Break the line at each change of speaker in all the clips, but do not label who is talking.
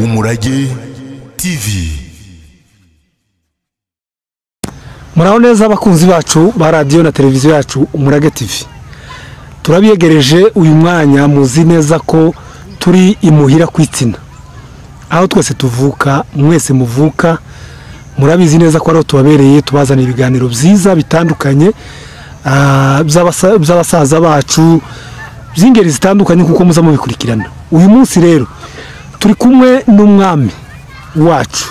umurage tv
muraho neza abakunzi bacu ba radiyo na televiziyo yacu umurage tv turabiyegereje uyu mwanya muzi neza ko turi imuhira ku itsina aho twese tuvuka mwese muvuka murabizi neza ko ariho tubabereye tubazanira ibiganiro byiza bitandukanye ah, by'abasa- by'abasaza bacu by'ingeri zitandukanye kuko muza mubikurikirana uyu munsi rero turi kumwe n'umwami wacu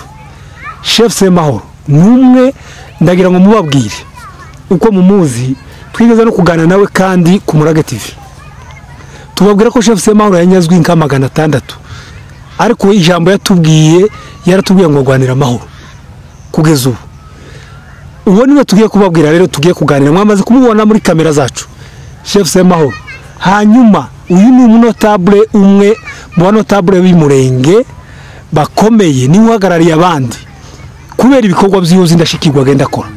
shefu semahoro ni umwe ndagira ngo mubabwire uko mumuzi twigeze no kuganira nawe kandi ku murage tv tubabwira ko shefu semahoro yanyazwi nka magana atandatu ariko ijambo yatubwiye yaratubwiye ngo arwanire amahoro kugeza ubu uwo niwe tugiye kubabwira rero tugiye kuganira mwamaze kumubona muri kamera zacu shefu semahoro hanyuma uyu ni umunotabule umwe mu banotabule b'umurenge bakomeye niwe uhagarariye abandi kubera ibikorwa by'ihuza indashyikirwa agenda akora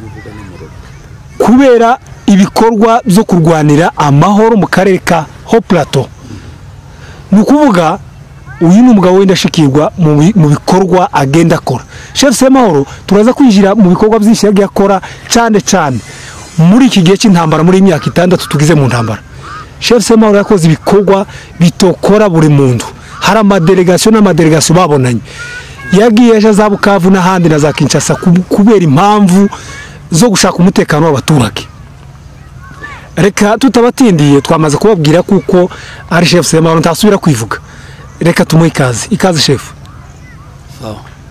kubera ibikorwa byo kurwanira amahoro mu karere ka ho plateau ni ukuvuga uyu ni umugabo w'indashyikirwa mu bi- mu bikorwa agenda akora shefu semahoro turaza kwinjira mu bikorwa byinshi yagiye akora cyane cyane muri iki gihe cy'intambara muri iyi myaka itandatu tugize mu ntambara shefu semahoro yakoze ibikorwa bitokora buri muntu hari amadelegasiyo n'amadelegasiyo babonanye yagiye aje za bukavu n'ahandi na za kinshasa ku- kubera impamvu zo gushaka umutekano w'abaturage reka tutabatindiye twamaze kubabwira kuko ari shefu semahoro ntasubira kwivuga reka tumuhe ikaze ikaze shefu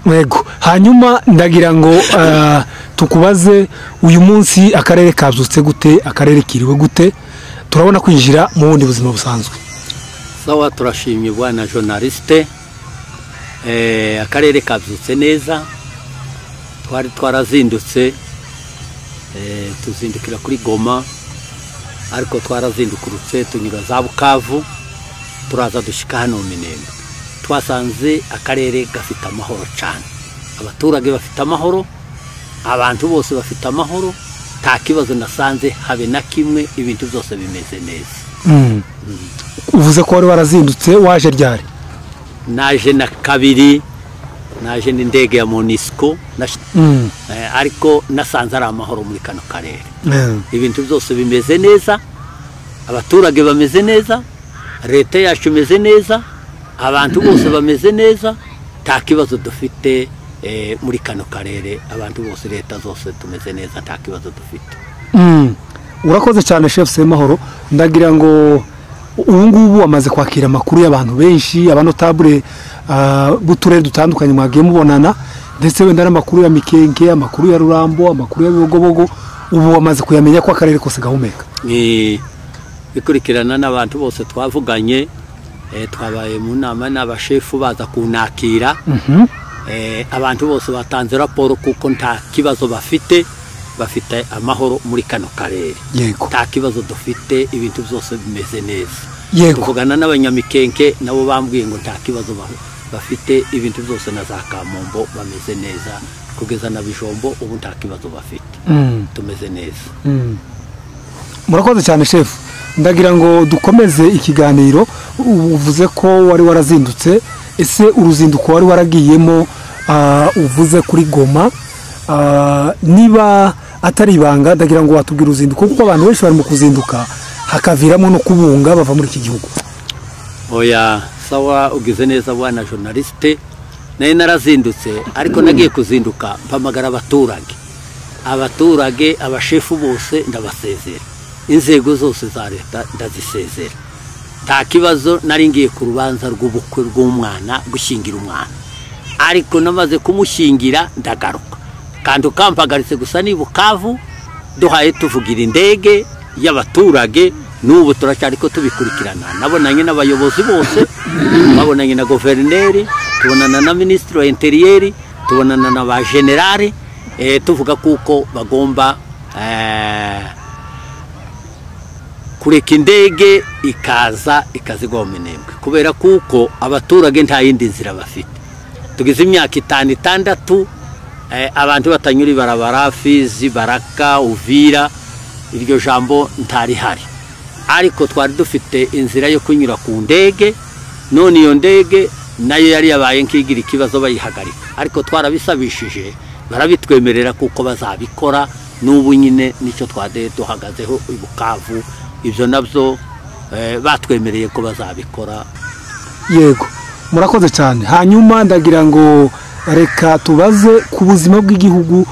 yego hanyuma ndagira ngo ah, tukubaze uyu munsi akarere kabyutse gute akarere kiriwe gute turabona kwinjira mu bundi buzima busanzwe
sawa turashimye bwana journaliste Eh, akarere kabyutse neza twari twarazindutse eh, tuzindukira kuri goma ariko twarazindukurutse tunyura za bukavu turaza dushyika hano mu minembwe twasanze akarere gafite amahoro cyane abaturage bafite amahoro abantu bose bafite amahoro nta kibazo nasanze habe na kimwe ibintu byose bimeze neza
uvuze ko wari warazindutse waje ryari
naje na kabiri naje n'indege ya monisco nash- eh, ariko nasanze ari amahoro muri kano karere
Mm.
ibintu byose bimeze neza abaturage bameze neza leta yacu imeze neza abantu bose bameze neza nta kibazo dufite eh, muri kano karere abantu bose leta zose tumeze neza nta kibazo dufite
Mm. urakoze cyane shefu semahoro ndagira ngo ubu ngubu amaze kwakira amakuru y'abantu benshi abanotabure ah, b'uturere dutandukanye mwagiye mubonana ndetse wenda n'amakuru ya mikenke amakuru ya rurambo amakuru ya bibogobogo ubu amaze kuyamenya ko akarere kose gahumeka
Eh, bikurikirana n'abantu bose twavuganye eh, twabaye mu nama n'abashefu baza kunakira Eh, abantu bose batanze raporo kuko nta kibazo bafite bafite amahoro muri kano karere
yego
nta kibazo dufite ibintu byose bimeze neza
Yego.
tuvugana n'abanyamikenke nabo bambwiye ngo nta kibazo ba- bafite ibintu byose na za kamombo bameze neza kugeza na bijombo ubu nta kibazo bafite
Mm.
tumeze neza
murakoze cyane shefu ndagira ngo dukomeze ikiganiro U- uvuze ko wari warazindutse ese uruzinduko wari waragiyemo ah, uvuze kuri goma ah, niba atari ibanga ndagira ngo watubwire uruzinduko kuko abantu benshi bari mu kuzinduka hakaviramo no kubunga bava muri iki gihugu
oya sawa ugize neza bwana journaliste nari narazindutse ariko nagiye kuzinduka mpamagara abaturage abaturage abashefu bose ndabasezera inzego zose za leta ndazisezera nta kibazo nari ngiye ku rubanza rw'ubukwe rw'umwana gushyingira umwana ariko namaze kumushyingira ndagaruka kandi ukampagaritse gusa ni bukavu duhaye tuvugira indege y'abaturage n'ubu turacyari ko tubikurikirana nabonanye n'abayobozi bose babonanye na guverineri tubonana na minisitiri wa interiyeri tubonana na ba generali eh, tuvuga kuko bagomba eh, kureka indege ikaza ikazigwa mu minembwe kubera kuko abaturage nta yindi nzira bafite tugize imyaka itanu itandatu eh, abantu batanyura ibarabara fizi baraka uvira iryo jambo ntarihari ariko twari dufite inzira yo kunyura ku ndege none iyo ndege nayo yari yabaye nk'igira ikibazo bayihagarika ariko twarabisabishije barabitwemerera kuko bazabikora n'ubu nyine nicyo twade duhagazeho i bukavu ibyo nabyo eh, batwemereye ko bazabikora
yego murakoze cyane hanyuma ndagira ngo reka tubaze ku buzima bw'igihugu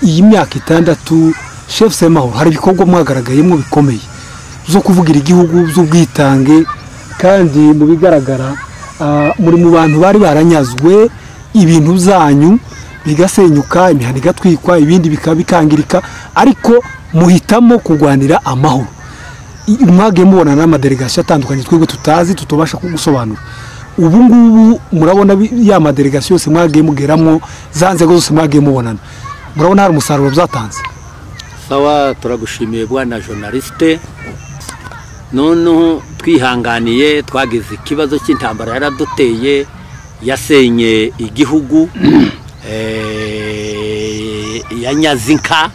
iyi myaka itandatu shefu semahoro hari ibikorwa mwagaragayemo bikomeye zo kuvugira igihugu z'ubwitange kandi mu bigaragara ah, muri mu bantu bari baranyazwe ibintu byanyu bigasenyuka imihanda igatwikwa ibindi bikaba bikangirika ariko muhitamo kurwanira amahoro I- mwagiye mubona n'amadelegasiyo atandukanye twebwe tutazi tutubasha kugusobanura ubu ngubu murabona bi- ya madelegasiyo yose mwagiye mugeramo za nzego zose mwagiye mubonana murabona hari umusaruro byatanze
sawa turagushimiye bwana journaliste noneho twihanganiye twagize ikibazo cy'intambara yaraduteye yasenye igihugu eh, yanyaze inka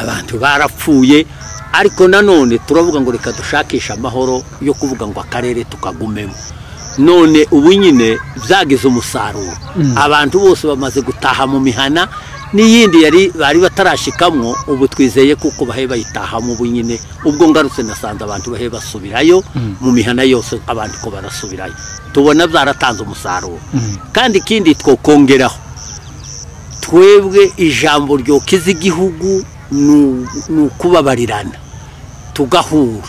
abantu barapfuye ariko nanone turavuga ngo reka dushakishe amahoro yo kuvuga ngo akarere tukagumemo none ubu nyine byagize umusaruro abantu bose bamaze gutaha mu mihana n'iyindi yari bari batarashyikamwo ubu twizeye kuko bahe bayitahamo ubu nyine ubwo ngarutse nasanze abantu bahe basubirayo mu mihana yose abantu ko barasubirayo tubona byaratanze umusaruro kandi ikindi twokongeraho twebwe ijambo ryokiza igihugu ni ni ukubabarirana tugahura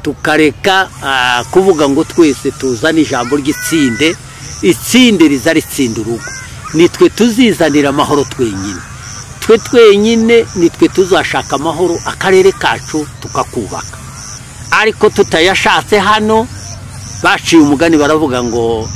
tukareka ah, kuvuga ngo twese tuzane ijambo ry'itsinde itsinde riza ritsinda urugo nitwe tuzizanira amahoro twenyine twe twenyine nitwe tuzashaka amahoro akarere kacu tukakubaka ariko tutayashatse hano baciye umugani baravuga ngo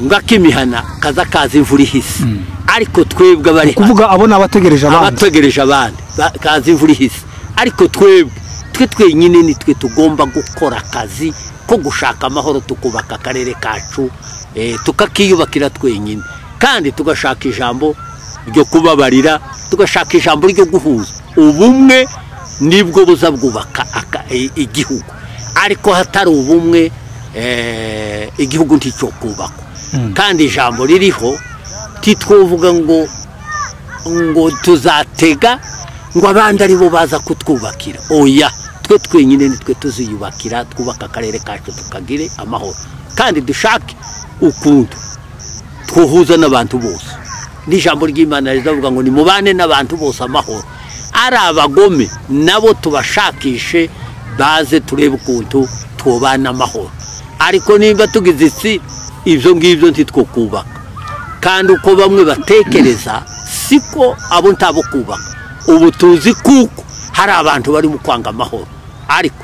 ngo ak'imihana kaza kaza imvura ihise ariko twebwe abari hano
kuvuga abo ni abategereje abandi
abategereje abandi ba- kaza imvura ihise ariko twebwe twe twenyine nitwe tugomba gukora akazi ko gushaka amahoro tukubaka akarere kacu eh, tukakiyubakira twenyine kandi tugashaka ijambo ryo kubabarira tugashaka ijambo ryo guhuza ubumwe nibwo buza bwubaka aka- i- igihugu ariko hatari ubumwe eh, igihugu nticyokubakwa kandi ijambo ririho ntitwovuga ngo ngo tuzatega ngo abandi ari bo baza kutwubakira oya twe twenyine nitwe tuziyubakira twubaka akarere kacu tukagire amahoro kandi dushake ukuntu twohuza n'abantu bose n'ijambo ry'imana rizavuga ngo nimubane n'abantu bose amahoro ari abagome nabo tubashakishe baze turebe ukuntu twobana amahoro ariko nimba tugize itsi ibyo ngibyo ntitwo kubaka kandi uko bamwe batekereza siko abo ntabo kubaka ubu tuzi kuko hari abantu bari mu kwanga amahoro ariko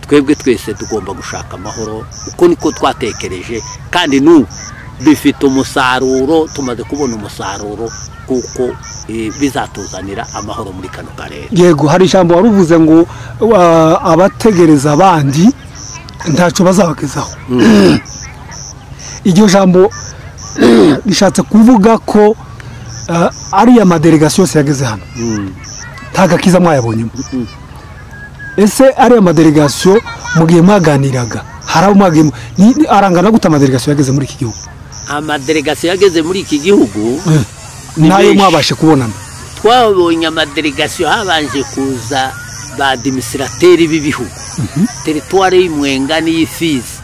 twebwe twese tugomba gushaka amahoro uko niko twatekereje kandi n'ubu bifite umusaruro tumaze kubona umusaruro kuko eh, bizatuzanira amahoro muri kano karere
yego hari ijambo wari uvuze ngo wa- abategereza abandi ntacyo bazabagezaho iryo jambo rishatse kuvuga ko ah, ariya madelegasiyo yose yageze hano nta gakiza mwayabonyemo ese ariya madelegasiyo mugihe mwaganiraga hari abo mwagiye mu- ni- ni- arangana gute amadelegasiyo yageze muri iki gihugu
amadelegasiyo yageze muri iki gihugu Ni
nayo
menshi.
mwabashe kubonana
twabonye amadelegasiyo habanje kuza ba demisirateri b'ibihugu teritwari y'imwenga n'iy'ifizi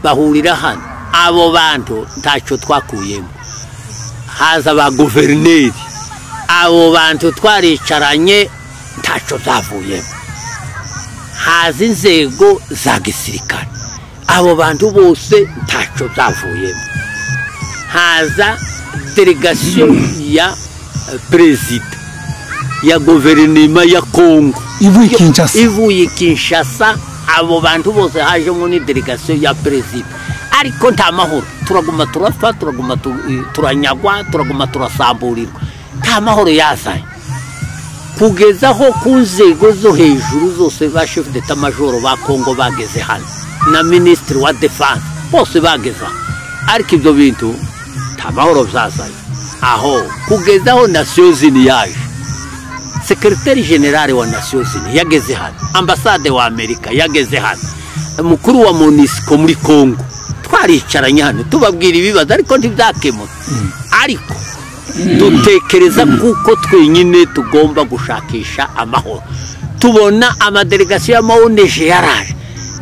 bahurira hano abo bantu ntacyo twakuyemo haza ba guverineri abo bantu twaricaranye ntacyo byavuyemo haza inzego za gisirikare abo bantu bose ntacyo byavuyemo haza delegasiyo ya eh, perezida ya guverinoma ya kongo
ivuye i kinshasa
ivuye i kinshasa abo bantu bose hajemo ni delegasiyo ya perezida ariko nta mahoro turaguma turapfa turaguma tu- eh, turanyagwa turaguma turasamburirwa nta mahoro yazanye kugeza aho ku nzego zo hejuru zose ba chef d'etat majoro ba kongo bageze hano na minisitiri wa defense bose bageze aho ariko ibyo bintu nta mahoro byazanye aho kugeza aho nasiyo zini yaje sekereteri generale wa nasiyo zini yageze hano ambasade wa amerika yageze hano mukuru wa monisiko muri kongo twaricaranye hano tubabwira ibibazo ariko ntibyakemuke ariko dutekereza kuko twenyine tugomba gushakisha amahoro tubona amadelegasiyo y'amawuneje yaraje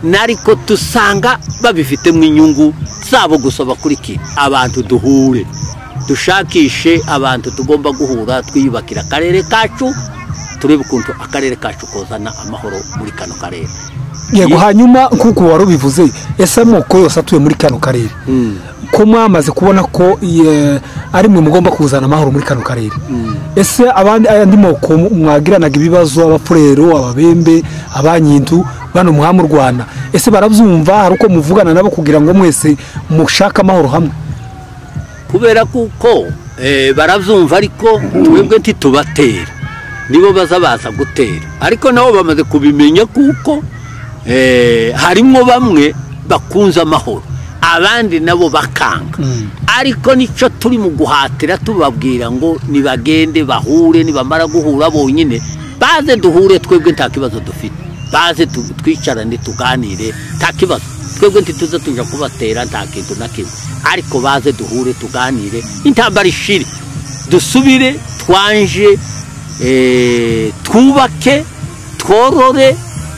nariko dusanga babifitemo inyungu zabo gusaba kuri ki abantu duhure dushakishe abantu tugomba guhura twiyubakira akarere kacu turebe ukuntu akarere kacu kozana amahoro muri kano karere
yego hanyuma nk'uko wari ubivuze ese amoko yose atuye muri kano karere ko mwamaze kubona ko ye- ari mwe mugomba kuzana amahoro muri kano karere ese abandi andi moko mwagiranaga ibibazo abapurero ababembe abanyindu bano muha mu rwanda ese barabyumva hari uko muvugana nabo kugira ngo mwese mushake amahoro hamwe
kubera kuko eh, barabyumva ariko twebwe ntitubatera nibo baza baza gutera ariko nabo bamaze kubimenya kuko eh, harimo bamwe bakunze amahoro abandi nabo bakanga ariko nicyo turi mu guhatira tubabwira ngo nibagende bahure nibamara guhura bonyine baze duhure twebwe nta kibazo dufite baze tu- twicarane tuganire nta kibazo twebwe ntituze tuja kubatera nta kintu na kimwe ariko baze duhure tuganire intambara ishire dusubire twanje eh, twubake tworore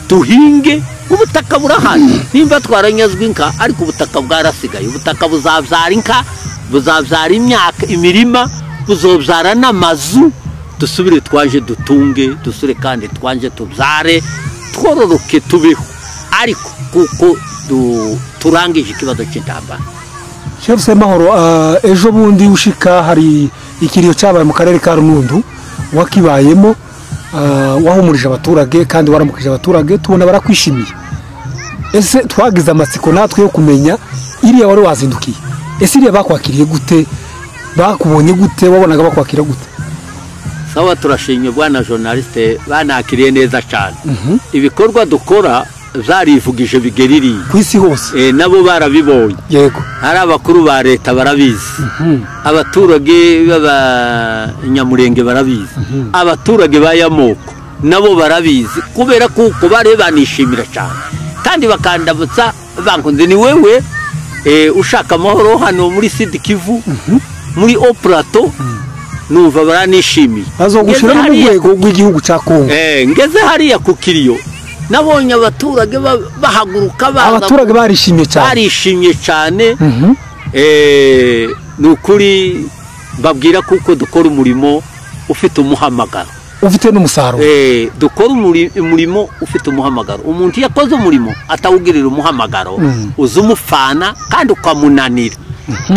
duhinge ubutaka burahari nimba twaranyazwe inka ariko ubutaka bwarasigaye ubutaka buzabyara inka buzabyara imyaka imirima buzobyara n'amazu dusubire twaje dutunge dusubire kandi twaje tubyare twororoke tubeho ariko kuko du- turangije ikibazo cy'intambara
shefu amahoro ejo bundi ushika hari ikiriyo cyabaye mu karere ka runundu wakibayemo ah, wahumurije abaturage kandi waramukije abaturage tubona barakwishimiye ese twagize amatsiko natwe yo kumenya iriya wari wazindukiye ese iriya bakwakiriye gute bakubonye gute wabonaga bakwakira gute
sawa turashimye bwana journaliste banakiriye neza cyane ibikorwa dukora zarivugije bigeririye
ku isi hose
Eh, nabo barabibonye
yego
ari abakuru ba leta barabizi abaturage b'abanyamurenge barabizi abaturage ba yamoko nabo barabizi kubera kuko bari banishimira cyane kandi bakandamutsa bankunze ni wewe eh, ushaka amahoro hano muri sidi kivu muri opurato numva baranishimiye
bazogushyira no
Ngeze
mu
hariya-
rwego rw'igihugu cya kongo
Eh, ngeze hariya ku kiriyo nabonye abaturage ba- bahaguruka baza
abaturage barishimye cyane
barishimye cyane
Mhm.
Eh, ni ukuri babwira kuko dukora umurimo ufite umuhamagaro
ufite n'umusaruro
Eh, dukora umuri- umurimo ufite umuhamagaro umuntu iyo akoze umurimo atawugirira umuhamagaro
Mm.
uza umufana kandi ukamunanira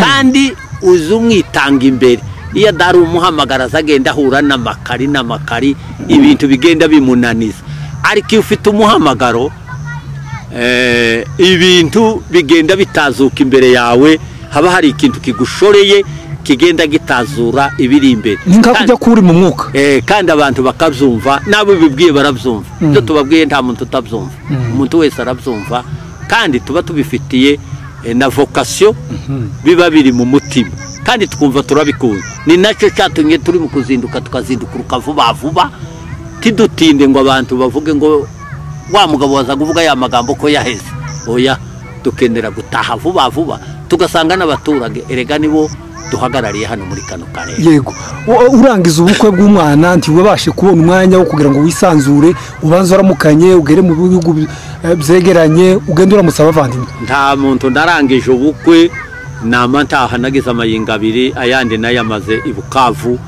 kandi uza umwitanga imbere iyo adari umuhamagara aza agenda ahura n'amakari n'amakari ibintu bigenda bimunaniza ariko iyo ufite umuhamagaro eh, ibintu bigenda bitazuka imbere yawe haba hari ikintu kigushoreye kigenda gitazura ibiri imbere
ni nka
Kandi-
kujya kuri mu mwuka
Eh, kandi abantu bakabyumva n'abo bibwiye barabyumva ibyo tubabwiye nta muntu utabyumva umuntu wese arabyumva kandi tuba tubifitiye eh, na vokasiyo biba biri mu mutima kandi twumva turabikunda ni nacyo cyatumye turi mu kuzinduka tukazindukuruka vuba vuba tidutinde ngo abantu bavuge ngo wa mugabo waza kuvuga ya magambo ko yaheze oya dukenera gutaha vuba vuba tugasanga n'abaturage erega nibo duhagarariye hano muri kano karere
yego U- urangiza ubukwe bw'umwana ntiwabashe kubona umwanya wo kugira ngo wisanzure ubanze uramukanye ugere mu bihugu bi- eh, byegeranye ugende uramutsa abavandimwe
nta muntu narangije ubukwe nama ntaha nagize amayinga abiri ayandi nayo amaze i bukavu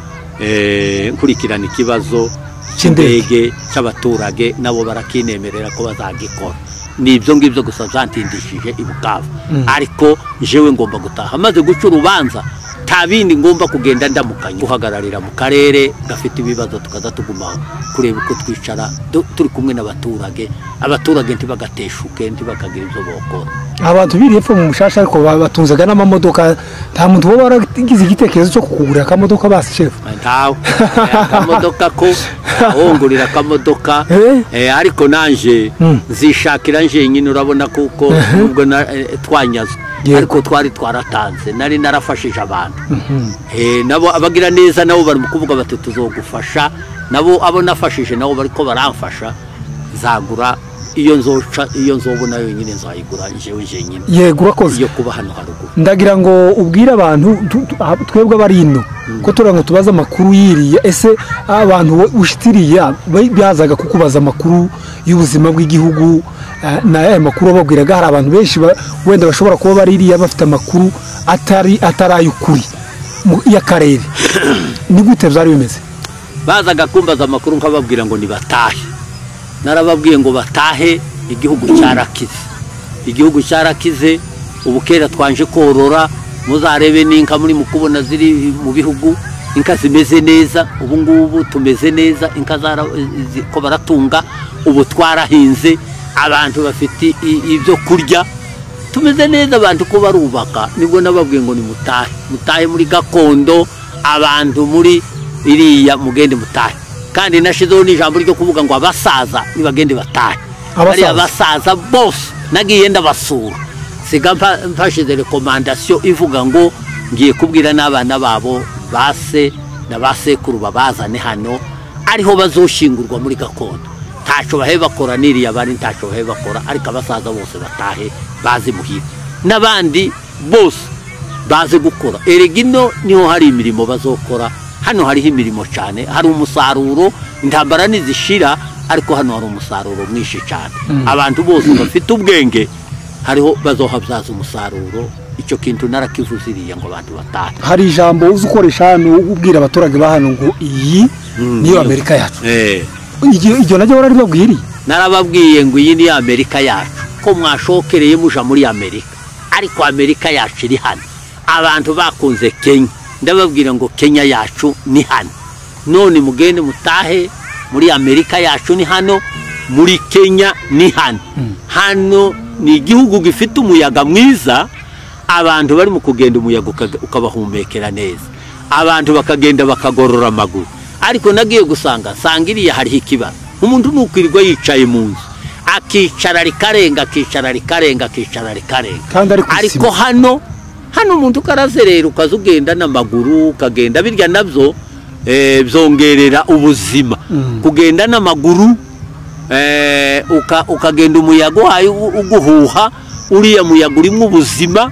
eh, nkurikirana ikibazo
Cy'indege.
cy'indege cy'abaturage nabo barakinemerera ko bazagikora ni ibyo ngibyo gusa byantindishije i bukavu ariko jewe ngomba gutaha maze guca urubanza nta bindi ngomba kugenda ndamukanya guhagararira mu karere gafite ibibazo tukaza tuguma kureba uko twicara du- turi kumwe n'abaturage abaturage ntibagateshuke ntibakagira ibyo bokora
abantu biri hepfo mu mushasha ariko ba- batunzaga n'amamodoka nta muntu uba waragize igitekerezo cyo kukugurira akamodoka basi shefu
ntawe akamodoka ko wongurira akamodoka
Eh?
eh, ariko nanje
Mm.
nzishakira njyenyine urabona kuko nubwo na- eh, twanyazwe
Yego.
ariko twari twaratanze nari narafashije abantu Eh, nabo abagira neza nabo bari mu kuvuga bati tuzogufasha nabo abo nafashije nabo bariko baramfasha nzagura iyo nzoca iyo nzobona yonyine nzayigura njyewe njyenyine
yego urakoze
iyo kuba hano haruguru
ndagira ngo ubwire abantu tu- tu- ah, twebwe abari ino ko turiya ngo tubaze amakuru yiriya ese abantu wo- ushitse iriya ba- bazaga kukubaza amakuru y'ubuzima bw'igihugu eh, na ya makuru bababwiraga hari abantu benshi ba- wenda bashobora kuba bari iriya bafite amakuru atari atari ay'ukuri mu- y'akarere ni gute byari bimeze
bazaga kumbaza amakuru nkababwira ngo nibatahe narababwiye ngo batahe igihugu cyarakize igihugu cyarakize ubu kera twanje korora muzarebe n'inka muri mu kubona ziri mu bihugu inka zimeze neza ubu ngubu tumeze neza inka zara- ziko baratunga ubu twarahinze abantu bafite i- ibyo kurya tumeze neza abantu ko barubaka nibwo nababwiye ngo nimutahe mutahe muri gakondo abantu muri iriya mugende mutahe kandi nashizeho n'ijambo ryo kuvuga ngo abasaza nibagende batahe
Abasaza.
Bariya basaza bose nagiye ndabasura siga mfa- mfashize rekomandasiyo ivuga ngo ngiye kubwira n'abana babo base na basekuru babazane hano ariho bazoshingurwa muri gakondo ntacyo bahe bakora n'iriya abandi ntacyo bahe bakora ariko abasaza bose batahe bazi muhira n'abandi bose bazi gukora erega ino niho hari imirimo bazokora hano hariho imirimo cyane hari umusaruro intambara ntizishira ariko hano hari umusaruro mwinshi cyane abantu bose bafite ubwenge hariho bazohabyaza umusaruro icyo kintu narakivuze iriya ngo abantu batahe
hari ijambo uzi ukoresha hano ubwira abaturage ba hano ngo iyi niyo amerika yacu
Eh.
iryo iryo naryo bararibabwiriye
narababwiye ngo iyi ni amerika yacu ko mwashokereye muja muri amerika ariko amerika yacu iri hano abantu bakunze kenya ndababwira ngo kenya yacu ni hano none mugende mutahe muri amerika yacu ni hano muri kenya ni hano hano ni igihugu gifite umuyaga mwiza abantu bari mu kugenda umuyaga uka- ukabahumekera neza abantu bakagenda bakagorora amaguru ariko nagiye gusanga sanga iriya hariho ikibara umuntu nukwirirwa yicaye mu nzu akicara rikarenga akicara rikarenga akicara rikarenga
Kandi ari ku
ariko
isima.
hano hano umuntu ukarazerera ukaza ugenda n'amaguru ukagenda birya nabyo eh, byongerera ubuzima kugenda n'amaguru eh, uka- ukagenda umuyaga uhaye u- uguhuha uriya muyaga urimo ubuzima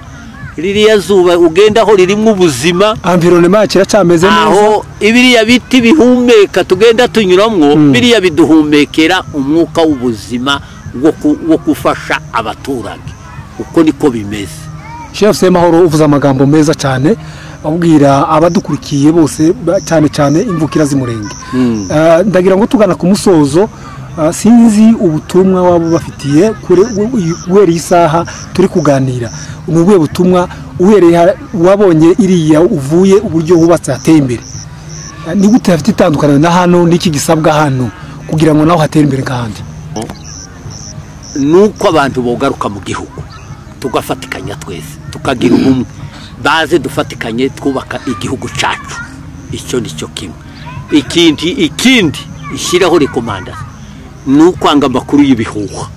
ririya zuba ugendaho ririmo ubuzima
environnement yacu iracyameze neza
aho ibiriya biti bihumeka tugenda tunyuramwo biriya biduhumekera umwuka w'ubuzima wo ku- wo gufasha abaturage uko niko bimeze
chef semahoro uvuze amagambo meza cyane abwira abadukurikiye bose ba- cyane cyane imvukira z'umurenge
Mm.
Eh, ndagira ngo tugana ku musozo eh, sinzi ubutumwa waba ubafitiye kure- u- u- uhereye isaha turi kuganira ni ubuhe butumwa uhereye ha- wabonye iriya uvuye uburyo hubatse hateye imbere Eh, ni gute hafite itandukaniro na hano n'iki gisabwa hano kugira ngo nawe hatere imbere nk'ahandi
nuko abantu bogaruka mu gihugu tugafatikanya twese tukagira ubumwe baze dufatikanye twubaka igihugu cyacu icyo ni cyo kimwe ikindi ikindi ishyiraho rekomanda ni ukwanga amakuru y'ibihuha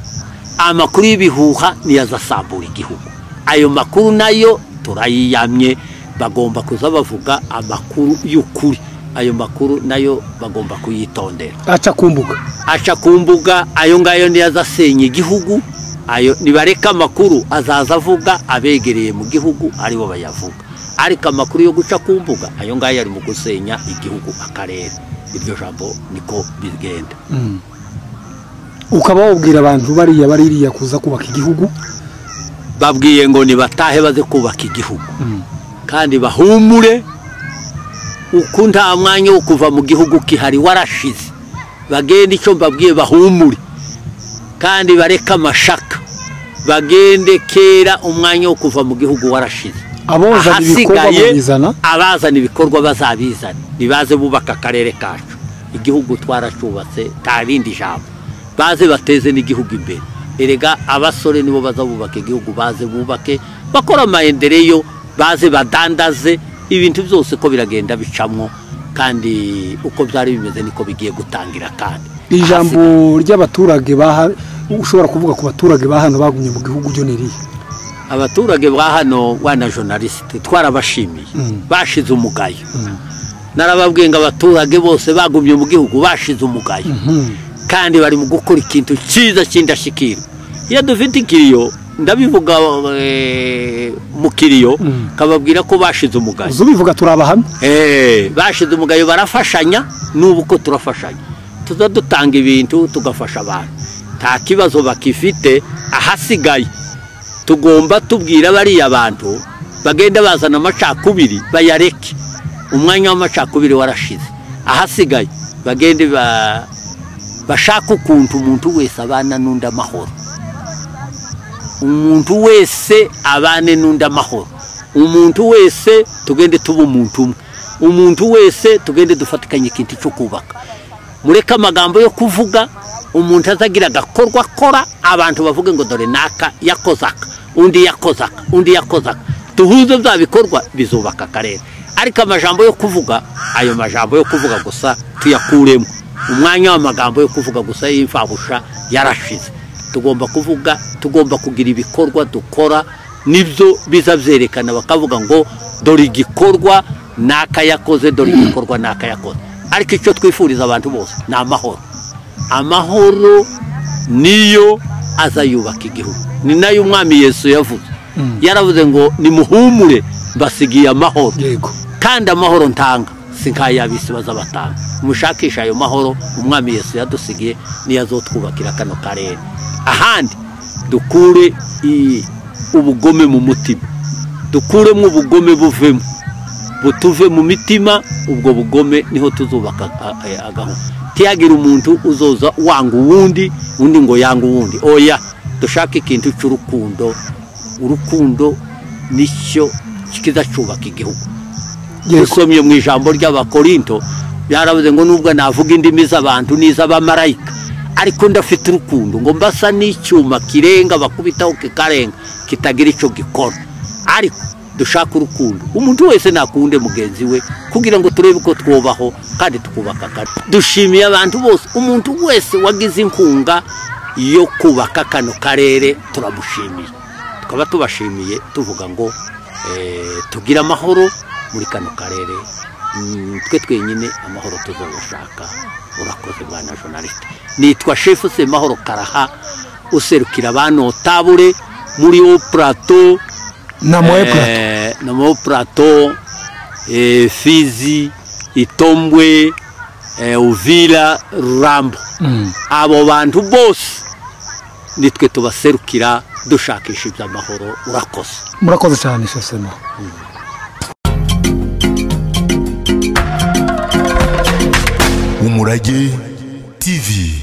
amakuru y'ibihuha niyo azasambura igihugu ayo makuru nayo turayiyamye bagomba kuza bavuga amakuru y'ukuri ayo makuru nayo bagomba kuyitondera
aca ku mbuga
aca ku mbuga ayo ngayo niyo azasenya igihugu ayo nibareka amakuru azaza avuga abegereye mu gihugu aribo bayavuga ariko amakuru yo guca ku mbuga ayo ngayo ari mu gusenya igihugu akarere iryo jambo niko bigenda
ukaba wabwira abantu bariya bari iriya kuza kubaka igihugu
babwiye ngo nibatahe baze kubaka igihugu kandi bahumure uko nta mwanya wo kuva mu gihugu kihari warashize bagende icyo mbabwiye bahumure kandi bareke amashaka bagende kera umwanya wo kuva mu gihugu warashize
abozana ibikorwa babizana
abazana ibikorwa bazabizana nibaze bubaka akarere kacu igihugu twaracubatse nta rindi jambo baze bateze n'igihugu imbere erega abasore nibo baza bubaka igihugu baze bubake bakora amayendereyo baze badandaze ibintu byose ko biragenda bicamwo kandi uko byari bimeze niko bigiye gutangira kandi
ijambo ry'abaturage baha ushobora kuvuga ku baturage ba hano bagumye mu gihugu byo ni irihe
abaturage ba hano wana journaliste twarabashimiye bashize umugayo narababwiye ngo abaturage bose bagumye mu gihugu bashize umugayo kandi bari mu gukora ikintu cyiza cy'indashyikirwa iyo dufite ikiriyo ndabivuga eh, mu kiriyo kababwira ko bashize umugayo
ubivuga turi abahamya
Eh, bashize umugayo barafashanya n'ubu uko turafashanya tuza dutanga ibintu tugafasha abantu nta kibazo bakifite ahasigaye tugomba tubwira bariya bantu bagenda bazana amacakubiri bayareke umwanya w'amacakubiri warashize ahasigaye bagende ba- bashake ukuntu umuntu wese abana n'undi amahoro umuntu wese abane n'undi amahoro umuntu wese tugende tuba umuntu umwe umuntu wese tugende dufatikanye ikintu cyo kubaka mureke amagambo yo kuvuga umuntu azagira agakorwa akora abantu bavuge ngo dore naka yakoze aka undi yakoze aka undi yakoze aka duhuze bya bikorwa bizubaka akarere ariko amajambo yo kuvuga ayo majambo yo kuvuga gusa tuyakuremo umwanya w'amagambo yo kuvuga gusa y'imfabusha yarashize tugomba kuvuga tugomba kugira ibikorwa dukora nibyo biza byerekana bakavuga ngo dore igikorwa naka yakoze dore igikorwa naka yakoze ariko icyo twifuriza abantu bose ni amahoro amahoro niyo aza yubaka igihugu ni nayo umwami yesu yavuze yaravuze ngo nimuhumure mbasigiye amahoro
yego
kandi amahoro ntanga si nk'ay'abisi bazabatanga mushakisha ayo mahoro umwami yesu yadusigiye niyo azotwubakira kano karere ahandi dukure i- ubugome mu mutima dukuremo ubugome buvemo butuve mu mitima ubwo bugome niho tuzubaka a- a- agahoro tiyagira umuntu uzoza wanga uwundi undi ngo yanga uwundi oya dushake ikintu cy'urukundo urukundo nicyo kizacubaka igihugu
yego
usomye mu ijambo ry'abakorinto byaravuze ngo nubwo navuga indimi z'abantu n'iz'abamarayika ariko ndafite urukundo ngo mbasa n'icyuma kirenga bakubitaho kikarenga kitagira icyo gikora ariko dushaka urukundo umuntu wese nakunde mugenzi we kugira ngo turebe ko twubaho kandi tukubaka kare dushimiye abantu bose umuntu wese wagize inkunga yo kubaka kano karere turamushimiye tukaba tubashimiye tuvuga ngo eh, tugire amahoro muri kano karere Mm, twe twenyine amahoro tuzayashaka urakoze mwana journaliste nitwa chef semahoro karaha userukira abantu tabure muri o plateau
na moye plat
eh, na moyo plateau eh, fizi itombwe eh, uvira rurambo abo bantu bose nitwe tubaserukira dushakisha iby'amahoro urakoze
murakoze cyane shesemo
Umurage TV